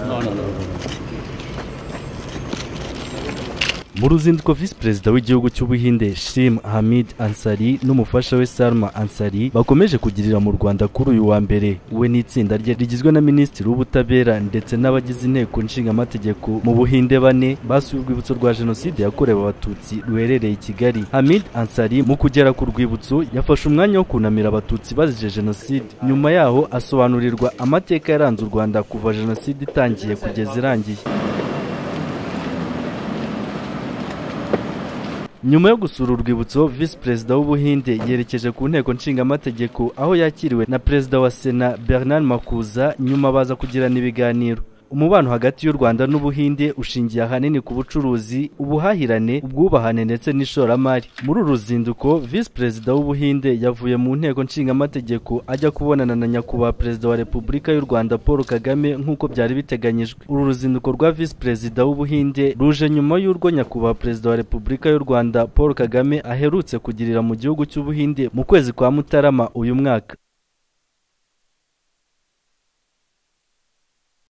No, no, no. mu ruzinduko visi perezida w'igihugu cy'ubuhinde shim hamid ansari n'umufasha we salma ansari bakomeje kugirira mu rwanda kuri uyu wa mbere we n'itsinda rye rigizwe na minisitiri w'ubutabera ndetse n'abagize inteko nshingamategeko mu buhinde bane basuye urwibutso rwa jenoside yakorewe abatutsi ruherereye i kigali hamid ansari mu kugera ku rwibutso yafashe umwanya wo kunamira abatutsi bazize jenoside nyuma yaho asobanurirwa amateka yaranze u rwanda kuva jenoside itangiye kugeza irangiye nyuma yo gusura urwibutso visi perezida w'ubuhinde yerekeje ku nteko nshingamategeko aho yakiriwe na perezida wa sena bernard makuza nyuma baza kugirana ibiganiro umubano hagati y'u rwanda n'ubuhinde ushingiye ahanini ku bucuruzi ubuhahirane ubwubahane ndetse n'ishoramari muri uru ruzinduko visi perezida w'ubuhinde yavuye mu nteko nshingamategeko ajya kubonana na nyakubahwa perezida wa repubulika y'u rwanda paul kagame nk'uko byari biteganyijwe uru ruzinduko rwa visi perezida w'ubuhinde ruje nyuma y'urwo nyakubahwa perezida wa repubulika y'u rwanda paul kagame aherutse kugirira mu gihugu cy'ubuhinde mu kwezi kwa mutarama uyu mwaka